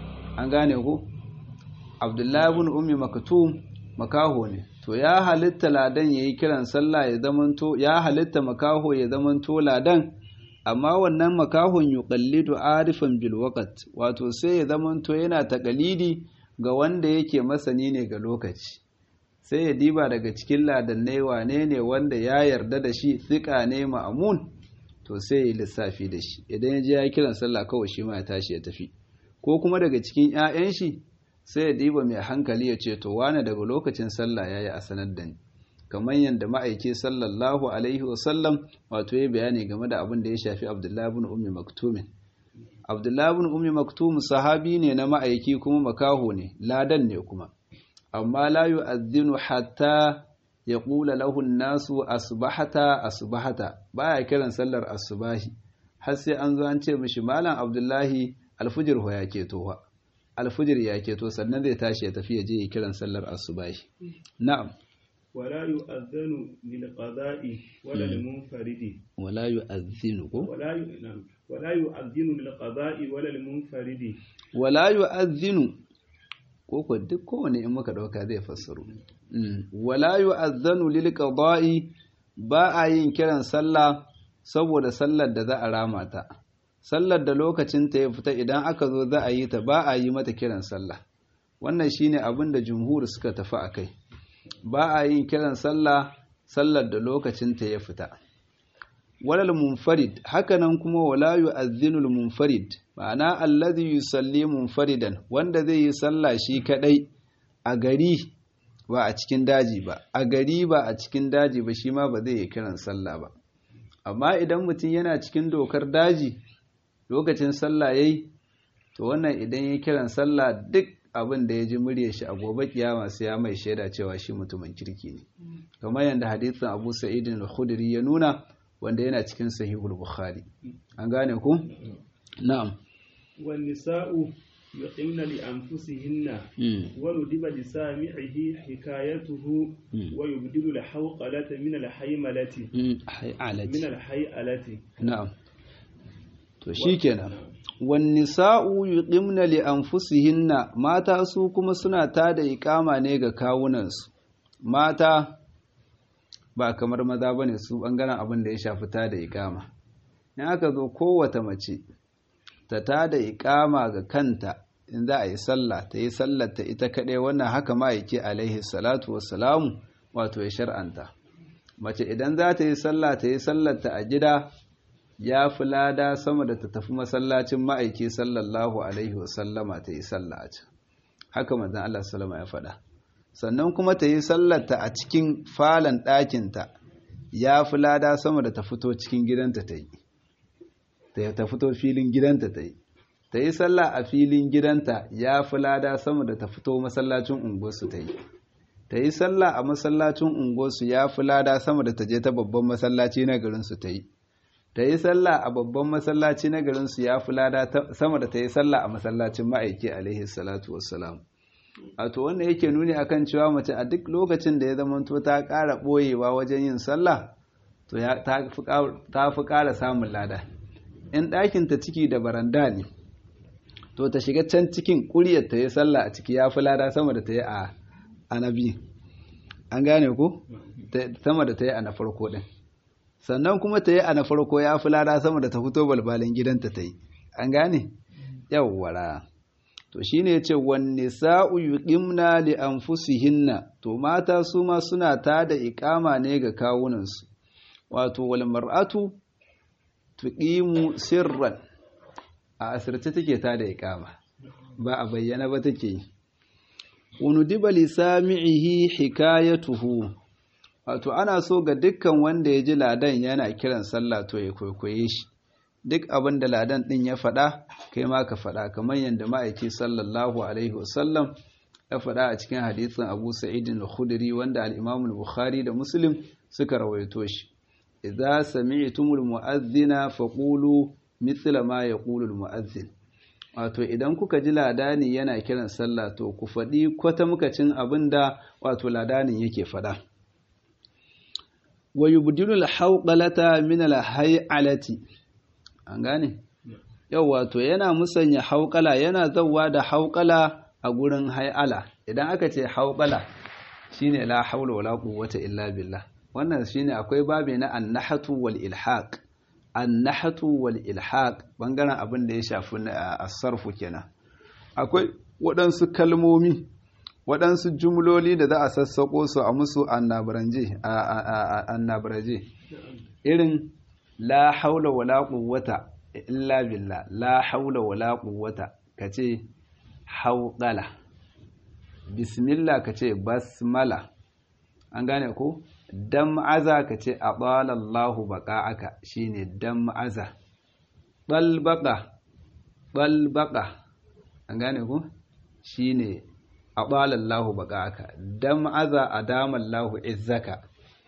Speaker 1: an gane ku abdullahi ibn ummi maktum makaho ne to ya halitta ladan yayi kiran sallah ya zamanto ya halitta makaho ya zamanto ladan amma wannan makahon yuqallidu arifan bil waqt wato sai ya zamanto yana takalidi ga wanda yake masani ne ga lokaci sai ya diba daga cikin ladannai wane ne wanda ya yarda da shi tsika ne ma'amun to sai ya lissafi da shi idan ya je ya kiran sallah kawai shi ma ya tashi ya tafi ko kuma daga cikin 'ya'yan shi sai ya diba mai hankali ya ce to wane daga lokacin sallah yayi a sanar da ni kamar yadda ma'aiki sallallahu alaihi wasallam wato ya bayani game da abin da ya shafi abdullahi bin ummi maktumin abdullahi bin ummi maktum sahabi ne na ma'aiki kuma makaho ne ladan ne kuma amma la yu'adhdhinu hatta yaqula lahu an-nasu asbahata asbahata baya kiran sallar asubahi har sai an zo an ce mishi malam abdullahi alfujir ho ya keto alfujir ya keto sannan zai tashi ya tafi ya je ya kiran sallar asubahi na'am
Speaker 2: ولا يؤذن للقضاء ولا للمنفرد
Speaker 1: ولا يؤذن
Speaker 2: ولا ي... نعم ولا يؤذن للقضاء ولا للمنفرد
Speaker 1: ولا يؤذن koko duk kowane in muka dauka zai fassaru wala yu'adhanu lil qada'i ba a yin kiran sallah saboda sallar da za a rama ta sallar da lokacin ta ya fita idan aka zo za a yi ta ba a yi mata kiran sallah wannan shine abin da jumhur suka tafi akai ba a yin kiran sallah sallar da lokacinta ya fita walal munfarid hakanan kuma wala yu'adhdhinul munfarid ma'ana alladhi yusalli munfaridan wanda zai yi sallah shi kadai a gari ba a cikin daji ba a gari ba a cikin daji ba shi ma ba zai yi kiran sallah ba amma idan mutum yana cikin dokar daji lokacin sallah yayi to wannan idan ya kiran sallah duk abin da ya ji murya shi a gobe kiyama sai ya mai shaida cewa shi mutumin kirki ne kamar yadda hadisin Abu Sa'id al-Khudri ya nuna wanda yana cikin sahihul Bukhari an gane ku na'am
Speaker 2: wan nisa'u yuqimna li anfusihinna wa nudiba li sami'ihi hikayatuhu wa yubdilu al-hawqalata min al-haymalati min al-hayalati
Speaker 1: na'am to shikenan wannisa'u yuqimna li anfusihinna mata su kuma suna tada iqama ne ga kawunansu mata ba kamar maza bane su bangaren abin da ya shafi tada iqama in aka zo kowace mace ta tada iqama ga kanta in za a yi sallah ta yi sallar ta ita kaɗai wannan haka ma yake alaihi salatu wassalamu wato ya shar'anta mace idan za ta yi sallah ta yi sallar ta a gida ya fi lada sama da ta tafi masallacin ma'aiki sallallahu alaihi wasallama ta yi sallah a can haka manzan Allah sallama ya faɗa sannan kuma ta yi sallarta a cikin falon ɗakinta ya fi lada sama da ta fito cikin gidanta ta yi ta fito filin gidanta ta yi ta yi sallah a filin gidanta ya fi lada sama da ta fito masallacin unguwarsu ta yi ta yi sallah a masallacin unguwarsu ya fi lada sama da ta je ta babban masallaci na garinsu ta yi ta yi sallah a babban masallaci na garinsu ya fi lada sama da ta yi sallah a masallacin ma'aiki alaihi salatu wassalam wato wannan yake nuni akan cewa mace a duk lokacin da ya zamanto ta ƙara ɓoyewa wajen yin sallah to ta fi ƙara samun lada in ɗakin ta ciki da baranda ne to ta shiga can cikin ƙuryar ta yi sallah a ciki ya fi lada sama da ta yi a anabi an gane ku sama da ta yi a na farko ɗin sannan kuma ta yi a na farko ya fi lada sama da ta fito balbalin gidanta ta yi an gane yawwara to shine yace wan nisa'u yuqimna li anfusihinna to mata su ma suna tada iqama ne ga kawunansu wato wal mar'atu tuqimu sirran a asirce take tada iqama ba a bayyana ba take yi unudiba li sami'ihi hikayatuhu wato ana so ga dukkan wanda ya ji ladan yana kiran sallah to ya kwaikwaye shi duk abin da ladan ɗin ya faɗa kai ma ka faɗa kamar yadda ma'aiki sallallahu alaihi wasallam ya faɗa a cikin hadisin abu sa'idin al-khudri wanda al-imam al-bukhari da muslim suka rawaito shi idza sami'tumul mu'adhdhina faqulu mithla ma yaqulu al-mu'adhdhin wato idan kuka ji ladani yana kiran sallah to ku faɗi kwata mukacin abin da wato ladanin yake faɗa wa yubdilu al-hawqalata min al-hay'alati an gane yau wato yana musanya hauƙala yana zauwa da hauƙala a gurin hai'ala idan aka ce hauƙala shine la haula wala quwwata illa billah wannan shine akwai babe na annahatu wal ilhaq annahatu wal ilhaq bangaren abin da ya shafi as-sarfu kenan akwai waɗansu kalmomi waɗansu jumloli da za a sassaƙo su a musu annabaraje irin la haula wala quwwata illa billah la haula wala quwwata kace hauqala bismillah kace basmala an gane ko dam'aza kace abala Allahu baqa'aka shine dam'aza balbaqa balbaqa an gane ko shine abala Allahu baqa'aka dam'aza adama Allahu izzaka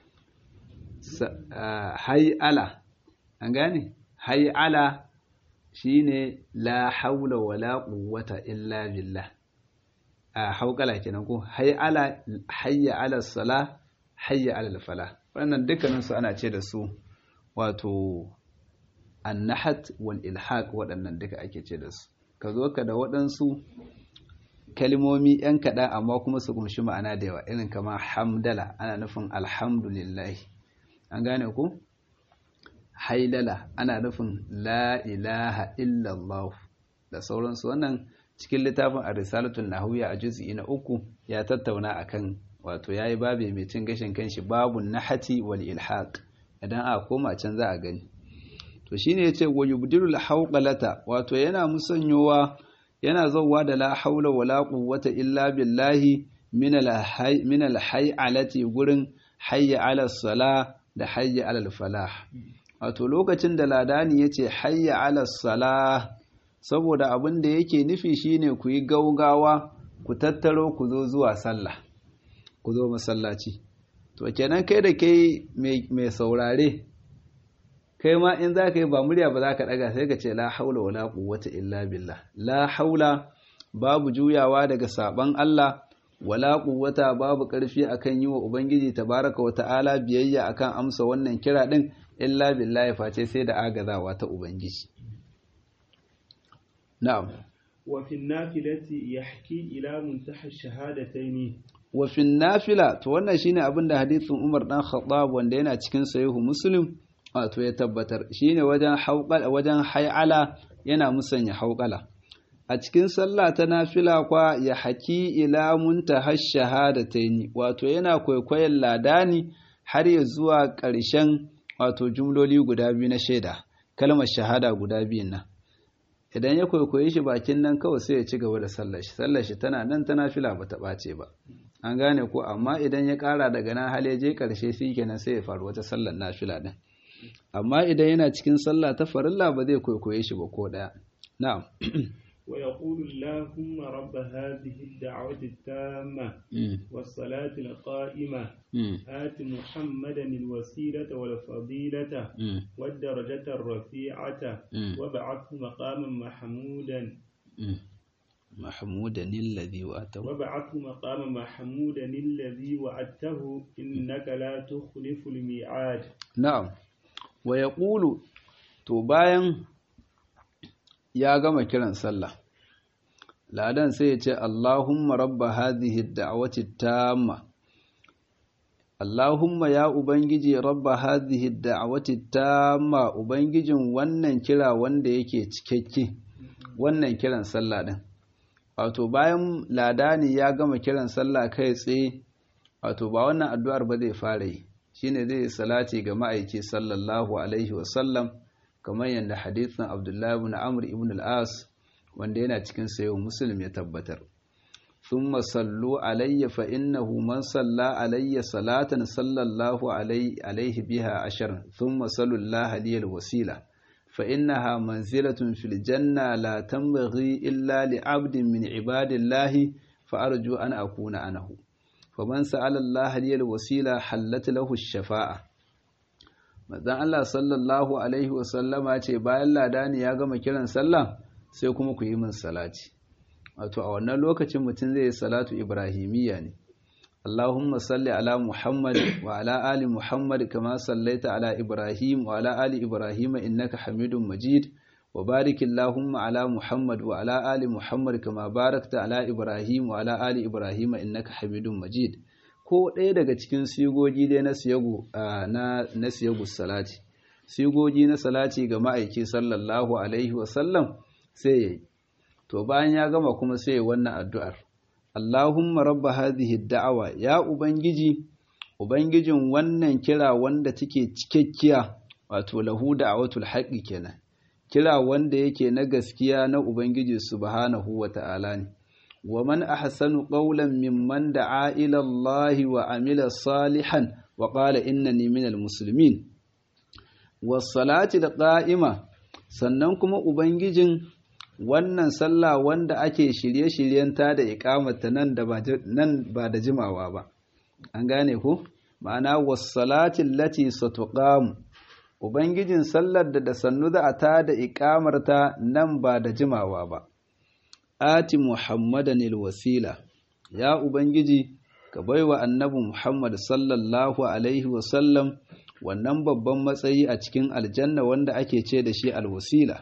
Speaker 1: hay'ala an gane hay'ala shine la haula wala quwwata illa billah a haukala kenan ko hay'ala hayya ala sala hayya ala fala wannan dukkanin su ana ce da su wato annahat wal ilhaq waɗannan duka ake ce da su ka zo ka da waɗansu kalmomi yan kaɗan amma kuma su kumshi ma'ana da yawa irin kama hamdala ana nufin alhamdulillah an gane ku hailala ana nufin la ilaha illallah da sauransu wannan cikin littafin a risalatul nahwiya a juz'i na uku ya tattauna akan wato yayi babe mai cin gashin kanshi babun nahati wal ilhaq idan a koma can za a gani to shine yace wa yubdilul hawqalata wato yana musanyowa yana zauwa da la haula wala quwwata illa billahi min al min al hay'alati gurin hayya ala sala da hayya ala falah wato lokacin da ladani yace hayya ala salah saboda abin da yake nufi shine ku yi gaugawa ku tattaro ku zo zuwa sallah ku zo masallaci to kenan kai da kai mai saurare kai ma in za ka yi ba murya ba za ka ɗaga sai ka ce la haula wala quwwata illa billah la haula babu juyawa daga saban Allah wala quwwata babu ƙarfi akan yi wa ubangiji tabaraka wa ta'ala biyayya akan amsa wannan kira din illa billahi face sai da agazawa ta ubangiji na'am
Speaker 2: wa fi nafilati yahki ila muntaha shahadataini
Speaker 1: wa fi nafila to wannan shine abin da hadisin Umar dan Khattab wanda yana cikin sahihu Muslim wato ya tabbatar shine wajen hauqala wajen hay'ala yana musanya hauqala a cikin sallah ta nafila kwa ya haki ila muntaha shahadataini wato yana kwaikwayon ladani har ya zuwa ƙarshen wato jumloli guda biyu na shaida kalmar shahada guda biyun nan idan ya kwaikwaye shi bakin nan kawai sai ya ci gaba da sallar shi sallar shi tana nan ta nafila ba ta ɓace ba an gane ko amma idan ya ƙara daga nan hal ya je ƙarshe shi kenan sai ya faru wata sallar nafila din amma idan yana cikin sallah ta farilla ba zai kwaikwaye shi ba ko ɗaya na'am
Speaker 2: ويقول اللهم رب هذه الدعوة التامة والصلاة القائمة آت محمدا الوسيلة والفضيلة والدرجة الرفيعة وابعثه مقاما محمودا
Speaker 1: محمودا الذي وعدته
Speaker 2: وابعثه مقاما محمودا الذي وعدته إنك لا تخلف الميعاد
Speaker 1: نعم ويقول to bayan ya gama kiran sallah ladan sai ya ce Allahumma rabba hadhihi da'wati tamma Allahumma ya ubangiji rabba hadhihi da'wati tamma ubangijin wannan kira wanda yake cikakke wannan kiran sallah din wato bayan ladani ya gama kiran sallah kai tsaye wato ba wannan addu'ar ba zai fara yi shine zai salati ga ma'aiki sallallahu alaihi wasallam kamar yadda hadithin abdullahi ibn amr ibn al-as wanda yana cikin sayo muslim ya tabbatar thumma sallu alayya fa innahu man salla alayya salatan sallallahu alaihi biha ashar thumma sallu allaha liyal wasila fa innaha manzilatun fil janna la tanbaghi illa li 'abdin min ibadillahi fa arju an akuna anahu faman sa'ala allaha liyal wasila hallat lahu ash-shafa'a manzon Allah sallallahu alaihi wasallama ce bayan ladani ya gama kiran sallah sai kuma ku yi min salati wato a wannan lokacin mutum zai yi salatu ibrahimiyya ne Allahumma salli ala Muhammad wa ala ali Muhammad kama sallaita ala Ibrahim wa ala ali Ibrahim innaka Hamidum Majid wa barik Allahumma ala Muhammad wa ala ali Muhammad kama barakta ala Ibrahim wa ala ali Ibrahim innaka Hamidum Majid ko ɗaya daga cikin sigogi dai na siyagu na na siyagu salati sigogi na salati ga ma'aiki sallallahu alaihi wa sallam sai yayi to bayan ya gama kuma sai ya wannan addu'ar Allahumma rabba hadhihi da'awa ya ubangiji ubangijin wannan kira wanda take cikakkiya wato lahu da'watul haqqi kenan kira wanda yake na gaskiya na ubangiji subhanahu wata'ala ne wa man ahsanu qawlan mimman da'a ila Allah wa amila salihan wa qala innani minal muslimin was salati da qa'ima sannan kuma ubangijin wannan sallah wanda ake shirye-shiryenta da ikamata nan da nan ba da jimawa ba an gane ku ma'ana wassalatin lati satuqam ubangijin sallar da da sannu da ata da ikamarta nan ba da jimawa ba ati muhammadan wasila ya ubangiji ka baiwa annabi muhammad sallallahu alaihi wasallam wannan babban matsayi a cikin aljanna wanda ake ce da shi alwasila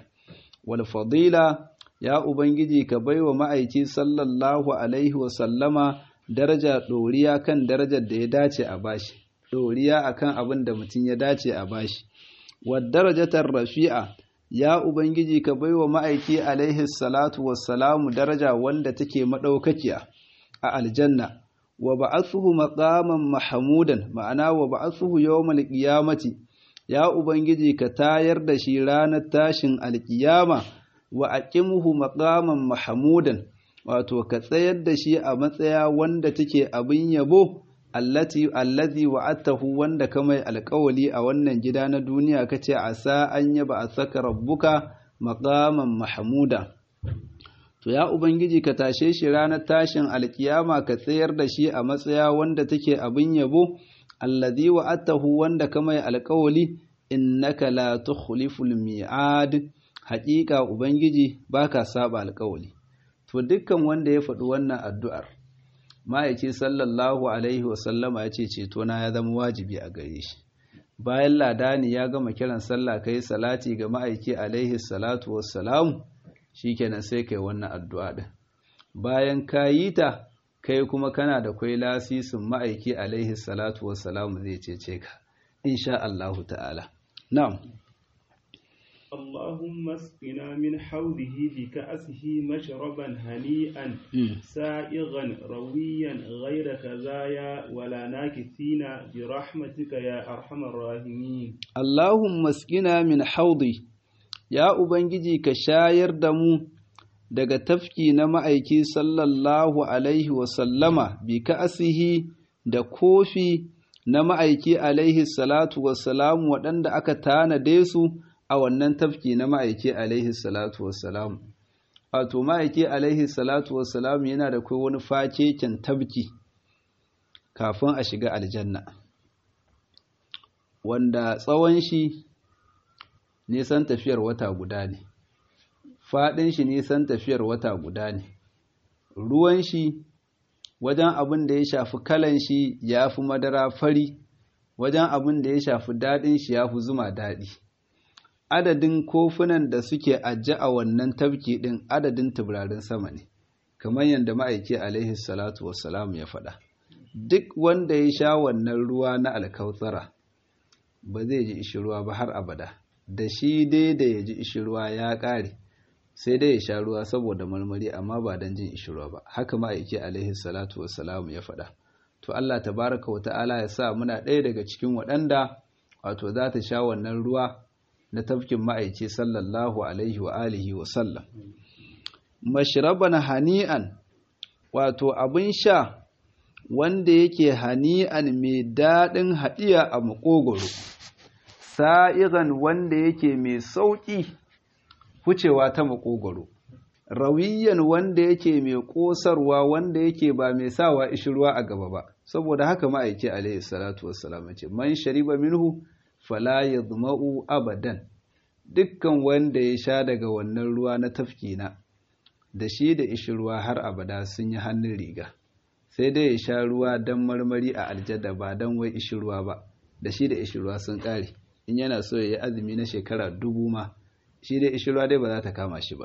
Speaker 1: walfadila ya Ubangiji ka baiwa ma'aiki sallallahu Alaihi wasallama daraja ɗoriya kan darajar da ya dace a bashi, ɗoriya a kan abin da mutum ya dace a bashi. darajatar rafi'a ya Ubangiji ka baiwa ma'aiki alaihi salatu wassalamu daraja wanda take maɗaukakiya a aljanna, wa ba'athuhu maqaman mahamudan ma'ana wa ba'athuhu yawmal qiyamati ya Ubangiji ka tayar da shi ranar tashin alkiyama wa aqimhu maqaman mahmudan wato ka tsayar da shi a matsaya wanda take abin yabo allati allazi wa'atahu wanda ka mai alƙawali a wannan gida na duniya kace asa an yaba asaka rabbuka maqaman mahmuda to ya ubangiji ka tashe shi ranar tashin alkiyama ka tsayar da shi a matsaya wanda take abin yabo allazi wa'atahu wanda ka mai alƙawali innaka la tukhliful mi'ad haƙiƙa ubangiji baka saba alƙawali to dukkan wanda ya faɗi wannan addu'ar ma'aiki sallallahu alaihi wasallama ya ce ceto na ya zama wajibi a gare shi bayan ladani ya gama kiran sallah kai salati ga ma'aiki alaihi salatu wassalamu shikenan sai kai wannan addu'a din bayan ka yi ta kai kuma kana da kwai lasisin ma'aiki alaihi salatu wassalamu zai cece ka insha Allahu ta'ala na'am
Speaker 2: اللهم اسقنا من حوضه بكأسه مشربا هنيئا سائغا رويا غير كزايا ولا ناكثين برحمتك يا أرحم الراحمين
Speaker 1: اللهم اسقنا من حوضي يا أبنجي كشاير دمو daga tafki na ma'aiki sallallahu alaihi wasallama bi ka'asihi da kofi na ma'aiki alaihi salatu wassalamu waɗanda aka tanade su a wannan tafki na ma'aiki alaihi salatu wassalam wato ma'aiki alaihi salatu wassalam yana da kai wani fakeken tabki kafin a shiga aljanna wanda tsawon shi nisan tafiyar wata guda ne faɗin shi nisan tafiyar wata guda ne ruwan shi wajen abin da ya shafi kalan shi ya fi madara fari wajen abin da ya shafi daɗin shi ya fi zuma daɗi adadin kofunan da suke ajiye a wannan tafki ɗin adadin tuburarin sama ne kamar yadda ma'aiki alaihi salatu wassalam ya faɗa duk wanda ya sha wannan ruwa na alkautsara ba zai ji ishirwa ba har abada da shi dai da ya ji ishirwa ya ƙare sai dai ya sha ruwa saboda marmari amma ba don jin ishirwa ba haka ma'aiki alaihi salatu wassalam ya faɗa to Allah tabaraka wa ta'ala ya sa muna ɗaya daga cikin waɗanda wato za ta sha wannan ruwa na tafkin ma'aiki sallallahu alaihi wa alihi wa sallam mashraban hani'an wato abin sha wanda yake hani'an mai daɗin haɗiya a makogoro sa'igan wanda yake mai sauƙi wucewa ta makogoro rawiyan wanda yake mai ƙosarwa wanda yake ba mai sawa ishirwa a gaba ba saboda haka ma'aiki alaihi salatu wassalam ce man shariba minhu fala yadma'u abadan dukkan wanda ya sha daga wannan ruwa na tafkina da shi da ishirwa har abada sun yi hannun riga sai dai ya sha ruwa don marmari a aljada ba don wai ishirwa ba da shi da ishirwa sun ƙare in yana so ya yi azumi na shekara dubu ma shi dai ishirwa dai ba za ta kama shi ba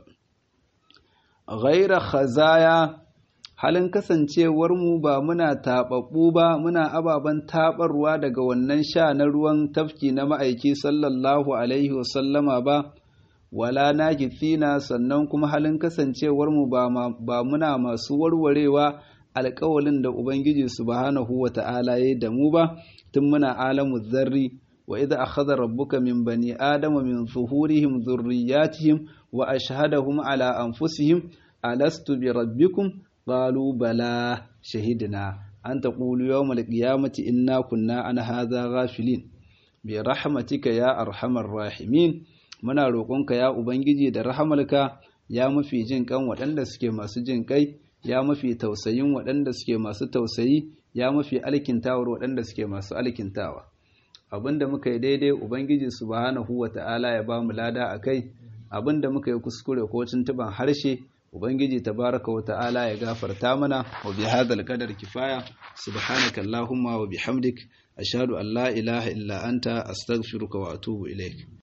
Speaker 1: ghaira khazaya halin kasancewarmu ba muna taɓaɓɓu ba muna ababen taɓarwa daga wannan sha na ruwan tafki na ma'aiki sallallahu alaihi wasallama ba wala na gitsina sannan kuma halin kasancewarmu ba muna masu warwarewa alƙawalin da ubangiji subhanahu wa ta'ala ya da mu ba tun muna alamu zarri wa idza akhadha rabbuka min bani adama min zuhurihim dhurriyyatihim wa ashhadahum ala anfusihim alastu bi rabbikum qalu bala shahidna an taqulu yawmal qiyamati inna kunna an hadha ghafilin bi rahmatika ya arhamar rahimin muna roƙonka ya ubangiji da rahamarka ya mafi jin kan waɗanda suke masu jin kai ya mafi tausayin waɗanda suke masu tausayi ya mafi alkintawar waɗanda suke masu alkintawa abinda muka yi daidai ubangiji subhanahu wata'ala ya ba mu lada a kai abinda muka yi kuskure ko tuntuban harshe ubangiji tabaraka wata'ala ya gafarta mana wa bi hadal qadar kifaya subhanaka allahumma wa bihamdik ashhadu an la ilaha illa anta astaghfiruka wa atubu ilaik